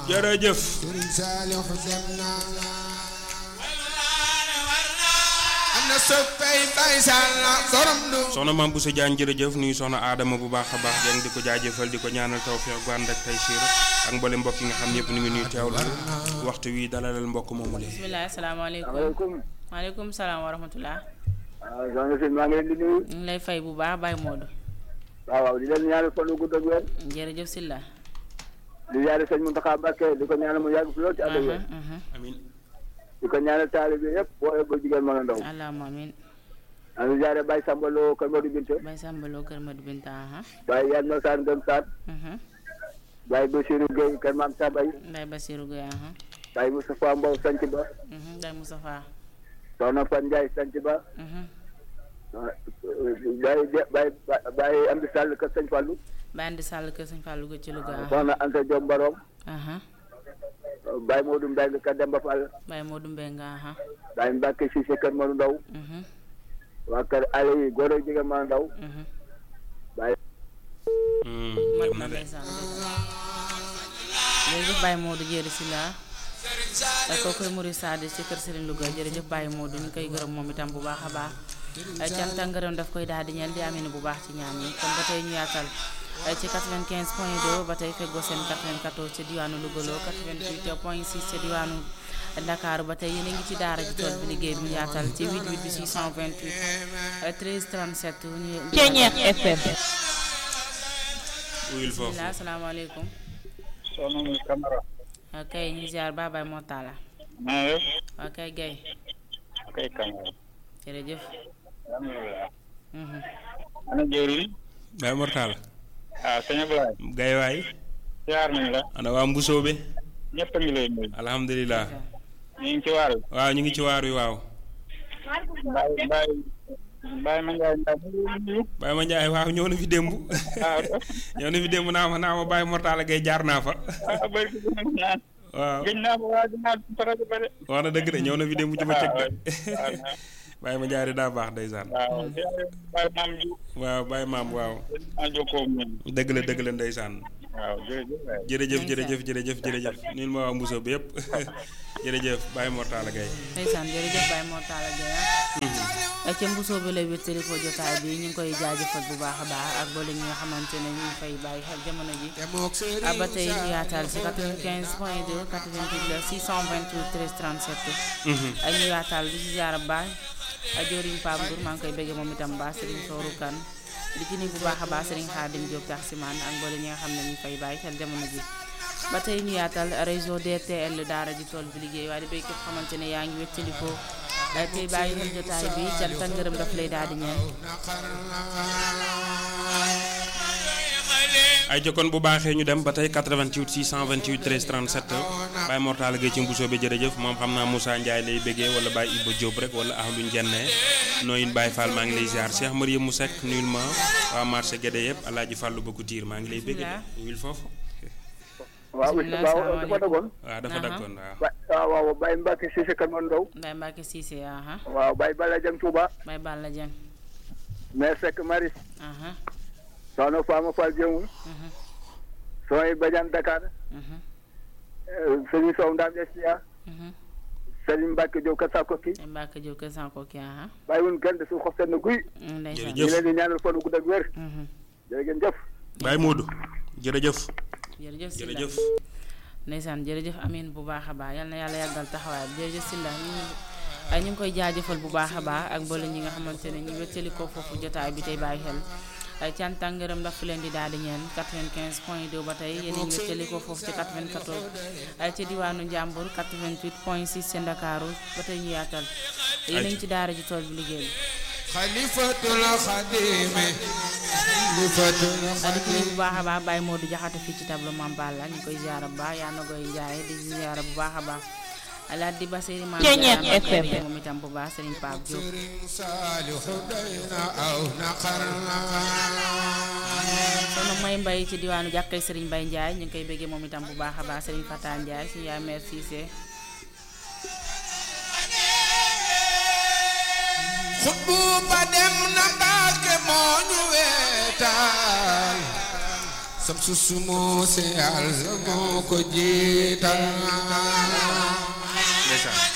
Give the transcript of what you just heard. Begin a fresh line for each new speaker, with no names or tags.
jërëjëf
Sëriñ Saliou dem na am na soppay Baay Sall borom du
soxna Mame Bousso Diagne jërëjëf nuyu soxna Adama bu baax a baax jàng di ko jaajëfal di ko ñaanal tawfeex gu ànd ak taysiir ak mboole mbokk yi nga xam ñëpp ñu ngi nuy teewlu waxtu wi dalalal mbokk moomu lee
bisimilah asalaamaaleykum
maaleykum.
maaleykum salaam wa rahmatulah.
waaw soxna si maa ngi leen di nuyu.
ñu ngi lay fay bu baax Baye Modou.
waaw waaw di leen ñaanal fan wu gudd ak wér.
jërëjëf Silla.
di ñaanal sëñ Mountakha Mbacké di ko ñaanal mu yàgg fi lool ci ànd ak wér.
amin
di ko ñaanal taalibe yëpp boo ba jigéen mën a ndaw.
allahumma amin
maa ngi jaare Baye Samba Lo Kër Modou Binte.
Baye Samba Lo Kër Madou Binta aha
Baye Yadma Sane Ngëm Sane.
mhm
Baye Bassirou Gueye Kër Maam Sabay.
Baye Basirou Gueye aha
Baye Moustapha Mbow Sanc Ba.
mhm Baye Moustapha
Soxna Fan Ndiaye Sanc Ba.
mhm
Baye Baye Baye Amdi Sall Kër Sëñ Fallou.
Baye Andi Sall Kër Sëñ Fallou Gueye ci Louga aha
Soxna Anta Diop Mbarom.
aha
Baye Modou Mbengue Kër Demba Fall.
Baye Modou Mbenga aha
Baye Mbacke Cissé Kër Modou Ndaw.
mhm
waa kër Aliou Goro jigéen mën a ndaw.
mhm
Baye
mat
dem
na
na de
ndeysaan jërëjëf Baye Modou jëri Silla ak kooku Mouride Sadi ci kër Serigne Louga jërëjëf Baye Modou ñu koy gërëm moom itam bu baax a baax cant ak ngërëm daf koy daal di ñeel di amee bu baax ci ñaan yi kon ba tey ñu yaatal ci 95 point 2 ba tey feggoo seen 94 ca diwaanu Louga loo 88 point 6 ca diwaanu Dakar ba tey yéen a ngi ci daara ji tool bi liggéey bi ñu yaatal ci 88 bi 628 13 37 ñu.
Ceeñeex FM.
uyul foofu
bismillah asalaamaaleykum.
soxna mu Camara.
ok ñu ziar Babaye Motala.
maa ngi def.
ok Guèye
ok Camara.
jërëjëf.
alhamdulilah.
Mhm.
ana jëwriñ.
Baye Mortala
ah sëñ Ablaye.
gay waay
siyaar nañ la.
ana waa Mbusoobe
ñëpp a ngi lay nuyu.
alhamdulilah
ñu ngi ci waar bi.
waaw ñu ngi ci waar wi waaw
Baye Baye Baye ma Ndiaye Ndiaye mu ngi lay nuyu.
Baye ma Njaay waaw ñëw na fi démb
ah
ñëw na fi démb naa ma naa ma Baye Mortala gay jaar naa fa
ah bëri ko gën a naan.
waaw
gëj naa ko waa dinaa faral ba de.
wax na dëgg de ñëw na fi démb ci bëccëg de
waaw
Baye ma Njaay daa baax ndeysaan
waaw siyaare Baye maam ji.
waaw Baye maam waaw
maa jokkoo ak ñoom.
dëgg la dëgg la ndeysaan
waaw jërëjëf waay.
jërëjëf jërëjëf jërëjëf jërëjëf nil ma waa Mbusoobe yëpp jërëjëf Baye Mortala gay
ndeysaan jërëjëf Baye Mortala Gueye ah. ca mbusoo bi lay wéttali ko jotaay bi ñu ngi koy jaajëfal bu baax a baax ak boole ñi nga xamante ne ñu ngi fay bàyyi xel jamono ji.
demook Sëriñ
ah ba tey ñu yaatal si 95 point 2 88 la 628 13 37. ak ñu yaatal di si jaar baax ak jëriñ Pape Ndour maa ngi koy bëggee moom itam baax Serigne Sourou Kane di ci nuyu bu baax a baax Serigne Khadim Diop tax si man ak mboole ñi nga xam ne ñu ngi fay bàyyi xel jamono ji. ba tey ñu yaatal réseau DTL daara ji tool bi liggéey waaye di béy képp xamante ne yaa ngi wéttali ko tey bàyyi xel jotaay bi cant ak ngërëm daf lay daal di ñeel.
ay jokkoon bu baaxee ñu dem ba tey 88 628 13 37 Baye Mortala Gueye ci Mbusoobe jërëjëf moom xam naa Moussa Ndiaye lay bëggee wala Baye Ibba Diop rek wala ahlu njenne nooyin Baye Fall maa ngi lay ziar Cheikh Mariam mu Seck nuyul ma waa marché Guédé yëpp Alaaji Fàllu Bëggu Tiir maa ngi lay bëggee
Bismillah.
wil foofu
waaw
Bismillah,
waaw dafa
salaamaaleykum.
dogoon.
waaw dafa
Aha.
dakkoon waaw
Ba- waaw waaw Baye Mbacke Cissé Kër Modou Ndaw.
Baye Mbacke Cissé aha
waaw Baye Bala Jëm Touba.
Baye Balla Dieng
Mère Seck Maris.
aha
Soxna Fama Fall Jëmul.
mhm
Soxna Badiane Dakar.
mhm
Sëriñ Sow Ndam Estia.
mhm
Sëriñ Mbacke Diop Kër Sakoki.
Baye Mbacke Diop kër Sanko ki aha
bàyyiwuñ kenn de su xof seen guy.
ndeysaan
ñu leen di ñaanal fan wu gudd ak wér.
mhm
jërë ngeen jëf.
Baye Modou jërëjëf
jërëjëf Sylla
jërëjëf
ndeysaan jërëjëf amin bu baax a baax yal na yàlla yàggal taxawaay bi jërëjëf Sylla ñu ngi ay ñu ngi koy jaajëfal bu baax a baax ak mboolem ñi nga xamante ne ñu wéttali ko foofu jotaay bi tey bàyyi xel ay cant ak ngërëm ndax fi leen di daal di ñeen 95 point 2 ba tey yéen a ngi wéttali ko foofu ci 94 ay ci diwaanu Njàmbur 88 point 6 ci Ndakaaru ba tey ñu yaatal yéen a ngi ci daara ji tool bi liggéey bi
xalifatul xadimi xalifatul
di ci nuyu bu baax a baax Baye Modou Jaxate fii ci tableau Mame Balla ñu koy ziara bu baax yaa na koy jaay di ziara bu baax a baax alaat di ba Serigne Mame
Ceeñeex
Diarra maa ngi koy
FM.
bëgg moom itam bu baax Serigne Pape Diop
Sëriñ Saalihu doy na aw naqar na
soxna May Mbaye ci diwaanu jàkkay Serigne Mbaye Ndiaye ñu ngi koy bëggee moom itam bu baax a baax Serigne Fata Ndiaye suñu yaay mère Cissé
xutbu ba dem na Mbàkke moo ñu weetal sam su sumoo se yàlla moo ko jiital
ndeysaan